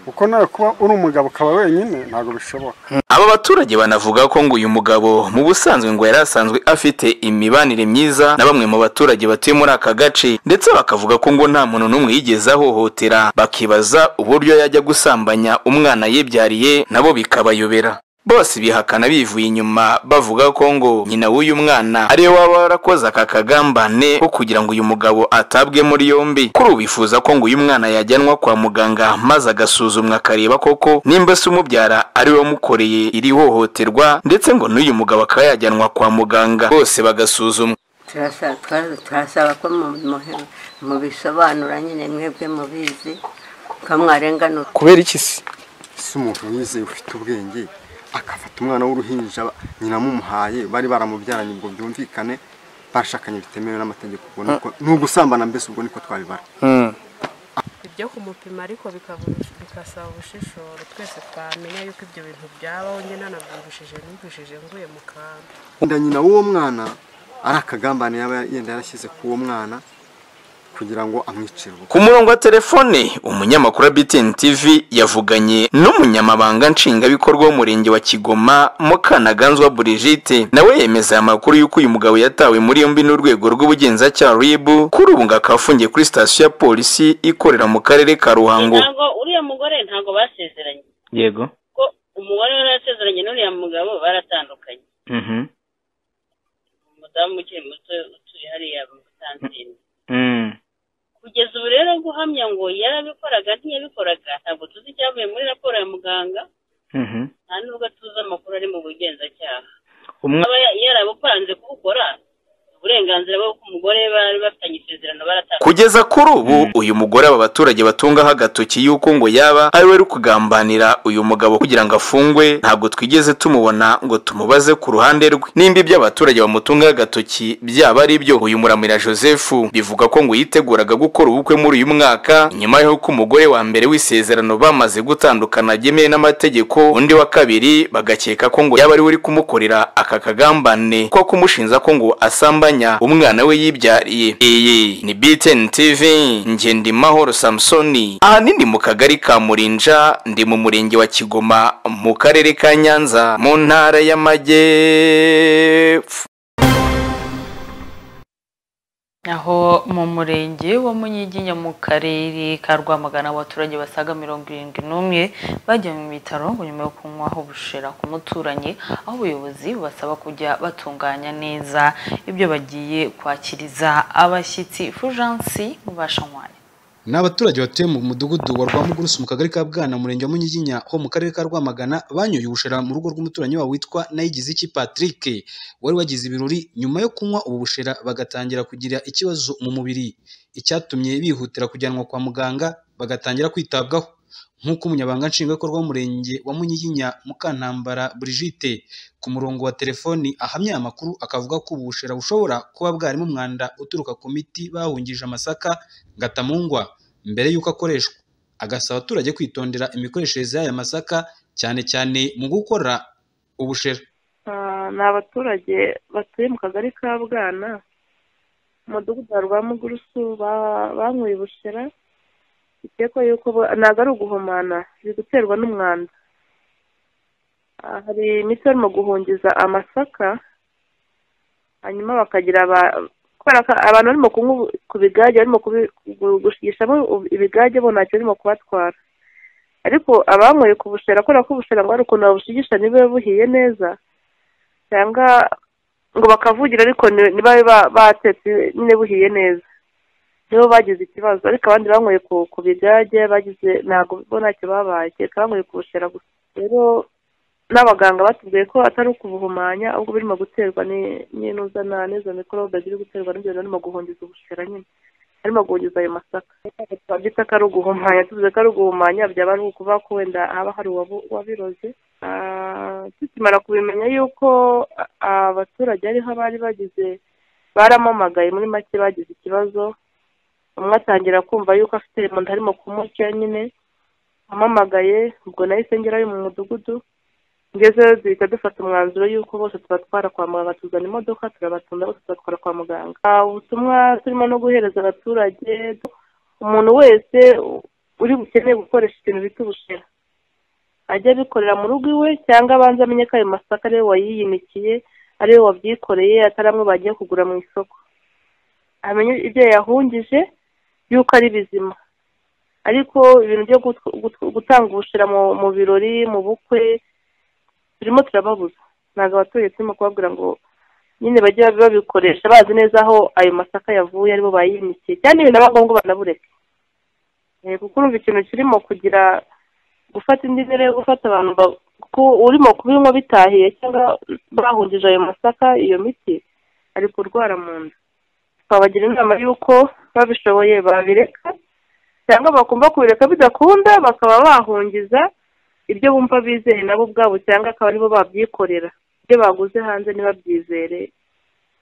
kuko nawe kuba uri umugabo ukaba wenyine ntabwo bishoboka Aba baturage banavuga ko ngo uyu mugabo mu busanzwe ngo yari asanzwe afite imibanire myiza na bamwe mu baturage batuye muri aka gace ndetse bakavuga ko ngo nta muntu n'umwe yigeze ahohotera bakibaza uburyo yajya gusambanya umwana yibyariye nabo bikabayobera bose bihakana bivuye inyuma bavuga ko ngo nyina w'uyu mwana ariwe waba warakoze aka kagambane ko kugira ngo uyu mugabo atabwe muri yombi kuri ubu bifuza ko ngo uyu mwana yajyanwa kwa muganga maze agasuzumwa akareba koko nimba se umubyara ariwe wamukoreye iri hohoterwa ndetse ngo n'uyu mugabo akaba yajyanwa kwa muganga bose bagasuzumwa turasaba twa- turasaba ko mu- mu- mubisobanura nyine mwebwe mubizi ko mwarenganura kubera iki se ese umuntu yizeye ufite ubwenge akafata umwana w'uruhinja nyina amumuhaye bari baramubyaranye ngo byumvikane bashakanye bitemewe n'amategeko ubwo ni uko- ni ugusambana mbese ubwo niko twabibara ibyo kumupima ariko bikabura- bikasaba ubushishoro twese twamenya yuko ibyo bintu byabaho njye nanabyibushije nibushije nguye mu kantu wenda nyina w'uwo mwana ari akagambane yaba yenda yarashyize k'uwo mwana kugira ngo amwicire ubukwe ku murongo wa telefone umunyamakuru wa BTN TV yavuganye n'umunyamabanga nshingwabikorwa w'umurenge wa Kigoma Mukanaganzwa Brigitte nawe yemeza aya makuru y'uko uyu mugabo yatawe muri yombi n'urwego rw'ubugenzacyaha RIB kuri ubu ngo akaba afungiye kuri sitasiyo ya polisi ikorera mu karere ka Ruhango ntabwo uriya mugore ntabwo basezeranye yego ko umugore we yarasezeranye n'uriya mugabo baratandukanye umudamu ukiri muto utuye hariya mu Busanzini kugeza ubu rero guhamya ngo yarabikoraga ntiyabikoraga ntabwo tuzi icyavuye muri raporo ya muganga nta nubwo tuzi amakuru ari mu bugenzacyaha Umwa- aba ya- yarabupanze kubukora uburenganzira bwo ku mugore bari bafitanye isezerano baratandukanye kugeza kuri ubu uyu mugore aba baturage batungaho agatoki y'uko ngo yaba ari we uri kugambanira uyu mugabo kugira ngo afungwe ntabwo twigeze tumubona ngo tumubaze ku ruhande rwe nimba ibyo abaturage bamutungaho agatoki byaba ari byo uyu muramira joseph bivuga ko ngo yiteguraga gukora ubukwe muri uyu mwaka nyuma y'uko umugore wa mbere w'isezerano bamaze gutandukana byemewe n'amategeko undi wa kabiri bagakeka ko ngo yaba ari we uri kumukorera aka kagambane ko kumushinza ko ngo asambanya umwana we yibyariye iyi ni btn tv ngendimahoro samusoni ahanini mu kagari ka murinja ndi mu murenge wa kigoma mu karere ka nyanza mu ntara y'amajyepfo aho mu murenge wa munyiginya mu karere ka rwamagana abaturage basaga mirongo irindwi n'umwe bajya mu bitaro ngo nyuma yo kunywaho ubushera ku muturanyi aho ubuyobozi bubasaba kujya batunganya neza ibyo bagiye kwakiriza abashyitsi fujansi mu bashanywanya ni abaturage batuye mu mudugudu wa rwamugurusi mu kagari ka bwana murenge wa munyiginya ho mu karere ka rwamagana banyoye ubushera mu rugo rw'umuturanyi wabo witwa nayigiziki patrick wari wagize ibirori nyuma yo kunywa ubu bushera bagatangira kugira ikibazo mu mubiri icyatumye bihutira kujyanwa kwa muganga bagatangira kwitabwaho nk'uko umunyabanga nshingwabikorwa w'umurenge wa munyiginya mukantambara brigitte ku murongo wa telefoni ahamya aya makuru akavuga ko ubu bushera bushobora kuba bwarimo umwanda uturuka ku miti bahungije amasaka ngatamungwa mbere y'uko akoreshwa agasaba abaturage kwitondera imikoreshereze y'aya masaka cyane cyane mu gukora ubushera Ah, ni abaturage batuye mu kagari ka bwana mu mudugudu wa rwamugurusu ba- banyweye ubushera bikekwa yuko bo- ntabwo ari uguhumana biri guterwa n'umwanda Ah, hari imiti barimo guhungiza amasaka hanyuma bakagira aba- kubera ko abantu barimo kunywa ubu- ku bigage barimo kubi- gu- gushigishamo ubu- ibigage bo ntacyo barimo kubatwara ariko abanyweye ku bushera kubera ko ubushera ngo hari ukuntu babushigisha niba buhiye neza cyangwa ngo bakavugira ariko ni- niba ba- batetse nyine buhiye neza nibo bagize ikibazo ariko abandi banyweye ku ku bigage bagize ntabwo bo ntacyo babaye kereka banyweye ku bushera gusa rero n'abaganga batubwiye ko atari ukubuhumanya ahubwo birimo guterwa ni- n'inuza na n'izo mikorobe ziri guterwa n'ibyo bintu barimo guhungiza ubushera nyine barimo guhungiza ayo masaka twabyita ko ari uguhumanya tuvuze ko ari uguhumanya byaba ari ukuvuga ko wenda haba hari uwabu- wabiroze Ah, tukimara kubimenya yuko ah, abaturage ariho abari bagize baramamagaye muri make bagize ikibazo umwe atangira kumva yuko afite mu nda harimo kumurya nyine amamagaye ubwo nahise ngerayo mu mudugudu ngezeyo duhita dufata umwanzuro yuko bose tuba twara kwa muganga tuzana imodoka turabatunda bose tubatwara kwa muganga Ah, ubutumwa turimo no guhereza abaturage umuntu wese u- uri bukeneye gukoresha ikintu bita ubushera ajya abikorera mu rugo iwe cyangwa abanza amenye ko ayo masaka ariwe wayiyimikiye ariwe wabyikoreye atari amwe bagiye kugura mu isoko amenye ibyo yahungije yuko ari bizima ariko ibintu byo gutw- gutw- gutanga ubushera mu mu birori mu bukwe turimo turababuza ntabwo abaturage turimo kubabwira ngo nyine bajye babikoresha bazi neza aho ayo masaka yavuye aribo bayimikiye cyane ibintu aba ngombwa banabureke Eh, kuko urumva ikintu kirimo kugira gufata indi mbere yo gufata abantu ba- ku urimo kubinywa bitahiye cyangwa bahungije ayo masaka iyo miti ari kurwara mu nda twabagira inama y'uko babishoboye babireka cyangwa bakumva kubireka bidakunda bakaba bahungiza ibyo bumva bizeye nabo ubwabo cyangwa akaba aribo babyikorera ibyo baguze hanze ntibabyizere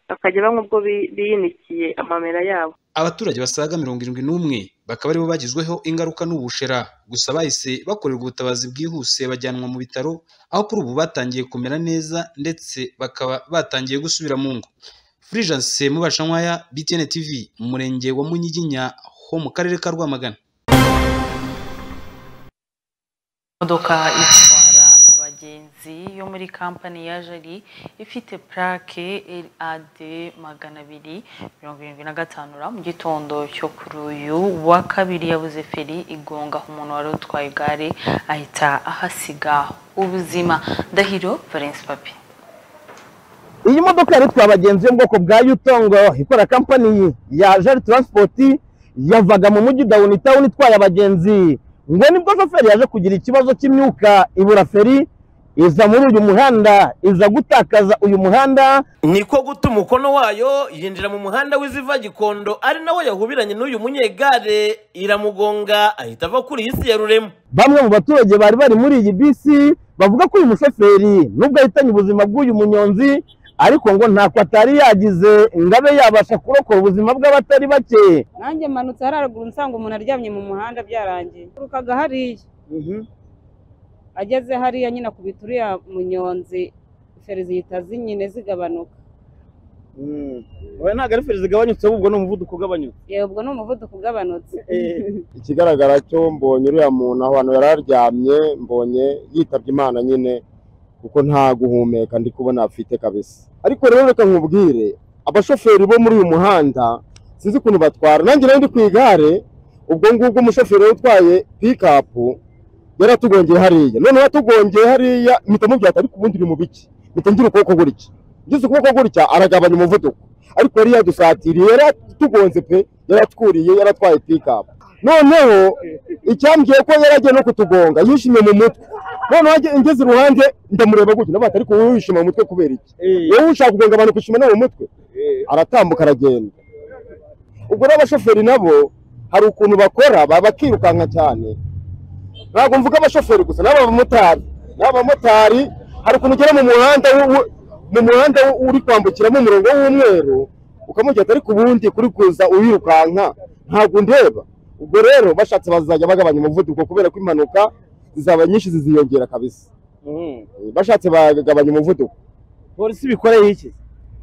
bakajya banywa ubwo bi- biyinikiye amamera yabo abaturage basaga mirongo irindwi n'umwe bakaba aribo bagizweho ingaruka n'ubushera gusa bahise bakorerwa ubutabazi bwihuse bajyanwa mu bitaro aho kuri ubu batangiye kumera neza ndetse bakaba batangiye gusubira mu ngo furijanse mubashankwaya btn tv mu murenge wa munyiginya ho mu karere ka rwamagana imodoka itwara abagenzi yo muri kampani ya jari ifite purake rad magana abiri mirongo irindwi na gatanu ra mu gitondo cyo kuri uyu wa kabiri yabuze feri igonga umuntu wari utwaye igare ahita ahasiga ubuzima ndahiro valence papi iyi modoka yari itwaye abagenzi yo mu bwoko bwa yutongo ikora kampani ya jari taransipoti yavaga mu mujyi dawuni tawuni itwaye abagenzi ngo nibwo shoferi yaje kugira ikibazo cy'imyuka ibura feri iza muri uyu muhanda iza gutakaza uyu muhanda niko guta umukono wayo yinjira mu muhanda w'iziva gikondo ari nawo yahubiranye n'uyu munyegare iramugonga ahita ava kuri iyi si ya rurema bamwe mu baturage bari bari muri iyi bisi bavuga ko uyu mushoferi nubwo ahitanye ubuzima bw'uyu munyonzi ariko ngo ntako atari yagize ngo abe yabasha kurokora ubuzima bw'abatari bake nanjye mmanutse hararuguru nsanga umuntu aryamye mu muhanda byarangiye turukaga hariya ageze hariya nyine akubita uriya munyonzi feri zihita zinyine zigabanuka oya ntabwo ari feri zigabanyutse ahubwo ni umuvuduko ugabanyutse yewe ubwo ni umuvuduko ugabanutse ikigaragara cyo mbonye uriya muntu ahantu yari aryamye mbonye yitabye imana nyine kuko nta guhumeka ndi kubona afite kabisa ariko rero reka nkubwire abashoferi bo muri uyu muhanda sinzi ukuntu batwara nanjye rero ndi ku igare ubwo ngubwo umushoferi wari utwaye pikapu yari atugongeye hariya noneho atugongeye hariya mpita mubyata ariko ubundi uri mu biki mpita ngira ukuboko gutya ngize ukuboko gutya aragabanya umuvuduko ariko yari yadusatiriye yari atugonze pe yari atwuriye yari atwaye pikapu noneho icyambwiye ko yari agiye no kutugonga yishimye mu mutwe noneho ajya- ngeze iruhande ndamureba gutya ndavuga ati ariko wowe wishima mu mutwe kubera iki wowe ushaka kugonga abantu ukishima no mu mutwe aratambuka aragenda ubwo rero abashoferi nabo hari ukuntu bakora ba- bakirukanka cyane ntabwo mvuga abashoferi gusa n'abamotari n'abamotari hari ukuntu ugera mu muhanda wu- wu- mu muhanda wu- uri kwambukiramo umurongo w'umweru ukamubwira ati ariko ubundi kuri kuza uwirukanka ntabwo ndeba ubwo rero bashatse bazajya bagabanya umuvuduko kubera ko impanuka zizaba nyinshi ziziyongera kabisa bashatse bagabanya umuvuduko polisi bikoreye iki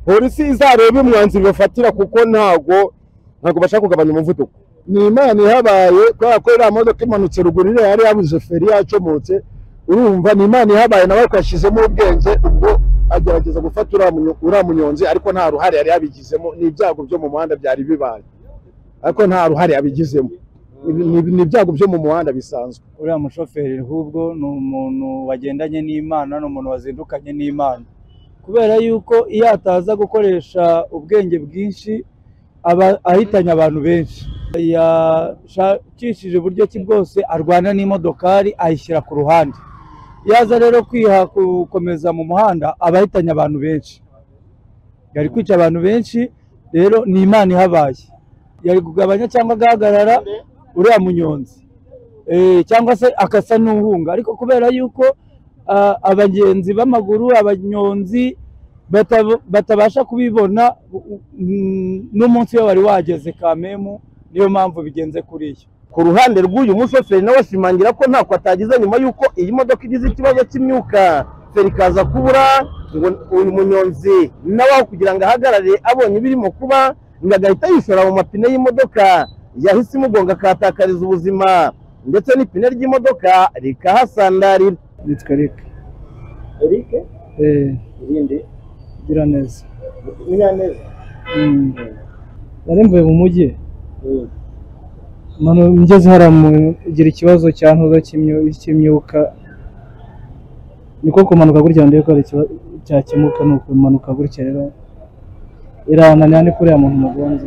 polisi izarebe umwanzuro bafatira kuko ntabwo ntabwo bashaka kugabanya umuvuduko ni imana ihabaye kubera ko iriya modoka imanutse ruguru iriya yari yabuze feri yacomotse urumva ni imana ihabaye nawe twashyizemo ubwenge ubwo agerageza gufata uriya munyo- uriya munyonzi ariko nta ruhare yari yabigizemo ni ibyago byo mu muhanda byari bibaye ariko nta ruhare yabigizemo Ibi- ni- ni ibyago byo mu muhanda bisanzwe uriya mushoferi ahubwo ni umuntu wagendanye n'imana ni umuntu wazindukanye n'imana kubera yuko iyo ataza gukoresha ubwenge bwinshi aba ahitanye abantu benshi yashakishije uburyo ki bwose arwana n'imodokari ayishyira ku ruhande yaza rero kwiha gukomeza mu muhanda aba ahitanye abantu benshi yari kwica abantu benshi rero ni imana ihabaye yari kugabanya cyangwa agahagarara uriya munyonzi Eh, cyangwa se akasa n'uhunga ariko kubera yuko ah, abagenzi b'amaguru abanyonzi bata- batabasha kubibona u- u- mm, n'umunsi we wari wageze kamemu niyo mpamvu bigenze kuriya ku ruhande rw'uyu mushoferi nawe ashimangira ko ntako atagize nyuma y'uko iyi modoka igize ikibazo cy'imyuka feri ikaza kubura ngo uyu munyonzi nawe aho kugira ngo ahagarare abonye ibirimo kuba ngo agahita yishora mu mapine y'imodoka yahise imugonga akahatakariza ubuzima ndetse n'ipine ry'imodoka rikahasandarira nitwa Eric Eric Eh, irindi giraneza Munyaneza Mm. nari mvuye mu mujyi mano ngeze hariya mugira ikibazo cya ntuza cy'imyu- cy'imyuka niko kumanuka gutya ndiye ko ari ikiba- cyakemuka ni ukumanuka gutya rero irananira ni kuriya muntu mugonze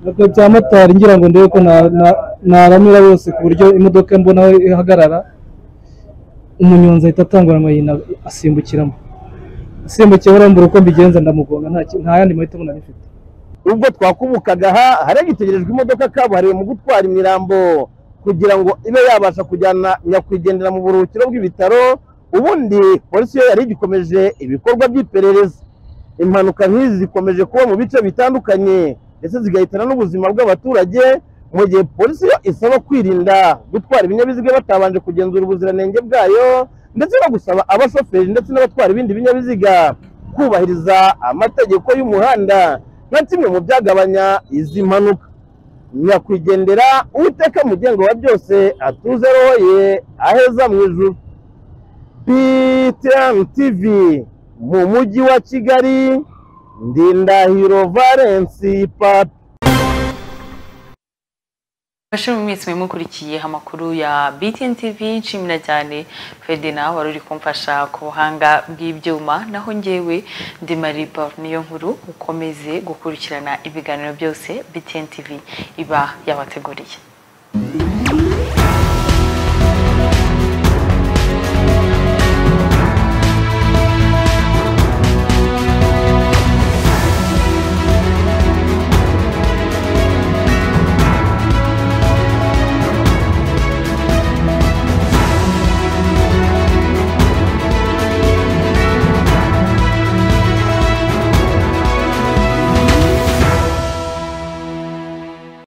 ntabwo bya motari ngira ngo ndebe ko na- na- naramira bose ku buryo imodoka mbona aho ihagarara umunyonzi ahita atanguranwa yina- asimbukiramo asimbukiye urambura uko mbigenza ndamugonga nta ki- nta yandi mahitamo nari mfite ubwo twakubukaga aha haragitegerejwe imodoka kabuhariwe mu gutwara imirambo kugira ngo ibe yabasha kujyana nyakwigendera mu buruhukiro bw'ibitaro ubundi polisi yo yari igikomeje ibikorwa by'iperereza impanuka nk'izi zikomeje kuba mu bice bitandukanye ndetse zigahitana n'ubuzima bw'abaturage mu gihe polisi yo isaba kwirinda gutwara ibinyabiziga batabanje kugenzura ubuziranenge bwayo ndetse no gusaba abashoferi ndetse n'abatwara ibindi binyabiziga kubahiriza amategeko y'umuhanda nka kimwe mu byagabanya izi mpanuka nyakwigendera uwiteka mugengo wa byose atuze roho ye aheza mu ijuru PTN TV mu mujyi wa kigali ndindahiro valence papi Bashimu mwese mwe mukurikiye amakuru ya BTN TV nshimira cyane Ferdinand wari uri kumfasha ku buhanga bw'ibyuma naho njyewe ndi Marie Paul niyo nkuru ukomeze gukurikirana ibiganiro byose BTN TV iba yabateguriye